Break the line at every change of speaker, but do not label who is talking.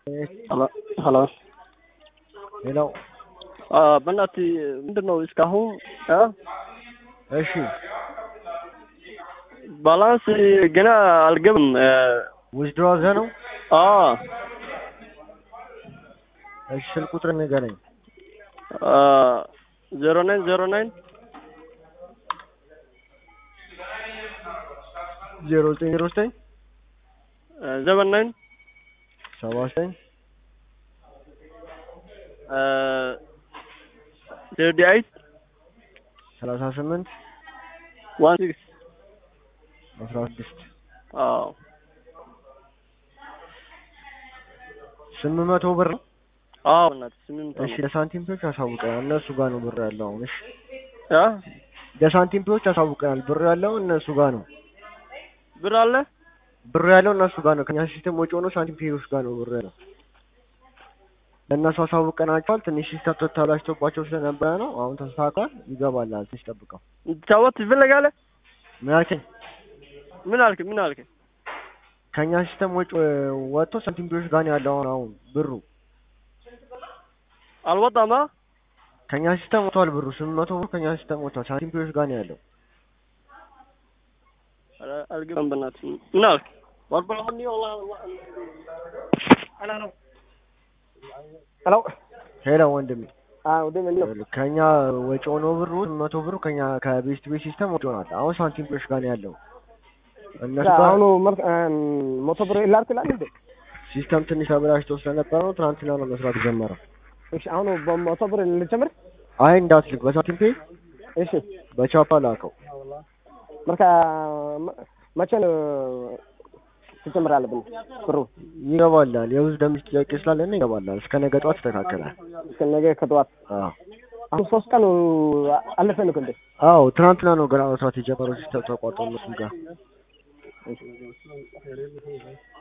ሄሎ
ሄሎ
በእናትህ ምንድን ነው እስካሁን እ
እሺ
ባላንስ ገና አልገባም።
ዊዝድሮ አድርገህ ነው?
አዎ
እሺ ስልክ ቁጥር ንገረኝ።
ዜሮ ናይን ዜሮ ናይን
ዜሮ ዘጠኝ ዜሮ ዘጠኝ
ዘበን ናይን
ሰባ ዘጠኝ
ዜሮዲ አይት
ሰላሳ ስምንት
ዋን ሲክስ
አስራ ስድስት
አዎ
ስምንት መቶ ብር ነው።
አዎ በእናትህ ስምንት
እሺ ለሳንቲም ፔዎች አሳውቀናል። እነሱ ጋር ነው ብር ያለው አሁን። እሺ
እ
ለሳንቲም ፔዎች አሳውቀናል። ብር ያለው እነሱ ጋር ነው።
ብር አለ
ብር ያለው እነሱ ጋር ነው። ከኛ ሲስተም ወጪ ሆኖ ሳንቲም ፔዎች ጋር ነው ብር ያለው። ለእነሱ አሳውቀናቸዋል። ትንሽ ሲስተም ተበላሽቶባቸው ስለነበረ ነው። አሁን ተስተካክሏል። ይገባላል። ትንሽ ጠብቀው።
እንድትጫወት ትፈልጋለህ?
ምን አልከኝ?
ምን አልክ? ምን አልክ?
ከኛ ሲስተም ወጪ ወጥቶ ሳንቲም ፔዎች ጋር ነው ያለው አሁን አሁን ብሩ
አልወጣማ
ከኛ ሲስተም ወጥቷል። ብሩ ስምንት መቶ ብር ከኛ ሲስተም ወጥቷል። ሳንቲም ፔዎች ጋር ነው ያለው።
ኧረ አልገባም። በእናትህ ምን አልክ? ወርበላሁኒ ወላሂ አላ ነው ሄሎ
ሄሎ ወንድሜ
አዎ ወደ ምን ነው
ከኛ ወጪ ሆኖ ብሩ ስምንት መቶ ብሩ ከኛ ከቤስት ቤት ሲስተም ወጪ ሆኗል። አሁን ሳንቲም ፔዎች ጋር ነው ያለው። እነሱ ጋር
አሁኑ መቶ ብር ላድርግ እላለሁ እንዴ?
ሲስተም ትንሽ ተበላሽቶ ስለነበረ ነው ትናንትና ነው መስራት የጀመረው።
እሺ አሁኑ በመቶ ብር ልጨምር?
አይ እንዳትልክ በሳንቲም ፔ
እሺ
በቻፓ ላከው።
መርካ መቼ ነው ትጨምር አለብን ብሩ?
ይገባላል። የብዙ ደምስ ጥያቄ ስላለን ይገባላል። እስከ ነገ ጠዋት ይስተካከላል።
እስከ ነገ ከጠዋት
አዎ
አሁን ሶስት ቀን አለፈን እኮ እንዴ?
አዎ ትናንትና ነው ገና መስራት የጀመረው ሲስተም ተቋርጦ እነሱ ጋር